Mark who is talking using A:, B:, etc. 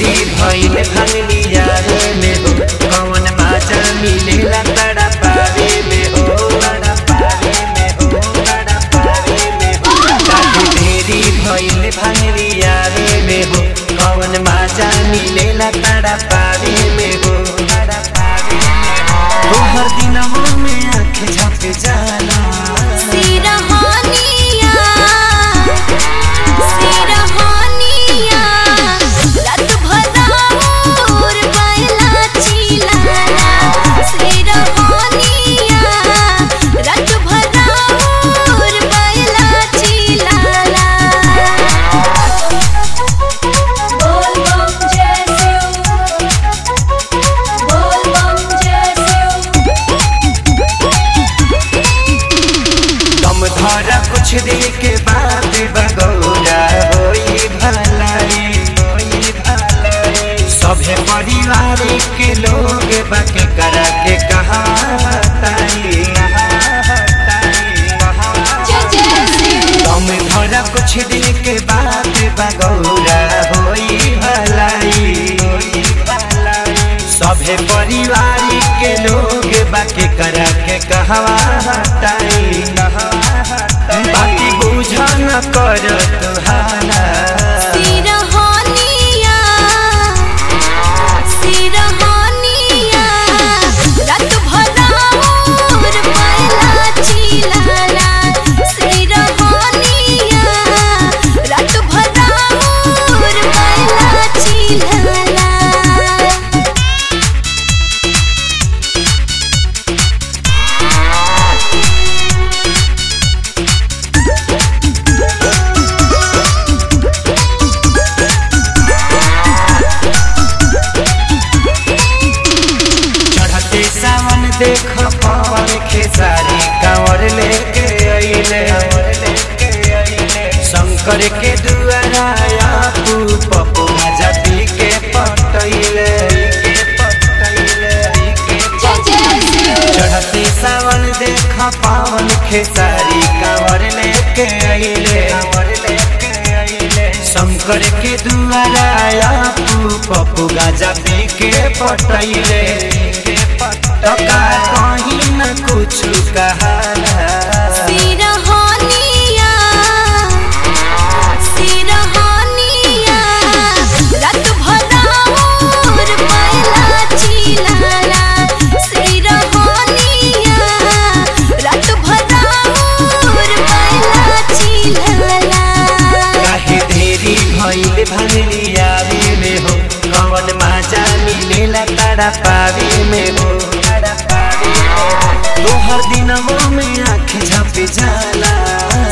A: देरी भइल भांगली यारे में हो कौन माजा मिलेला तड़ा पावे में हो तड़ा पावे में हो तड़ा पावे में हो काहे देरी भइल भांगली यारे में हो कौन माजा मिलेला तड़ा पावे में हो तड़ा पावे में हो तोहर दिनवा में आँख झप जाला
B: सिरहानिया सिरहानिया रात भदाउर बैला चिलाला सिरहानिया रात भदाउर बैला चिलाला बोल बम जय शिव बोल बम जय शिव
A: कम धारा कुछ दिन के बाद बगौरा होई भलाई होई भलाई सभे परिवार के लोग बाके करा के कहा ताई
B: जय जय शिव
A: कम धारा कुछ दिन के बाद बगौरा होई भलाई होई भलाई सभे परिवार के लोग बाके करा के कहवा हटाई बाकी बुझा न कर तुहारा
B: सिरहानिया सिरहानिया रात भदाउर बैला चिलाला सिरहानिया रात भदाउर बैला चिलाला
A: चढ़ते सावन देख पवन खेसारी कांवर लेके अइले शंकर के दुआरा तू पप्पू जाति के पटैले
B: जय जय शिव
A: चढ़ते सावन देख पावन खेसारी कांवर लेके अइले शंकर के दुआरा तू पप्पू गाजा पी के पटैले टका कहीं न कुछ कहाला
B: सिरहानिया सिरहानिया रात भदाउर बैला चिलाला सिरहानिया रात भदाउर बैला चिलाला
A: काहे देरी भइल भांगली आवे में हो कौन माजा मिलेला तारा पावे में हो तारा पावे में हो तोहर दिनवा में आँख झप जाला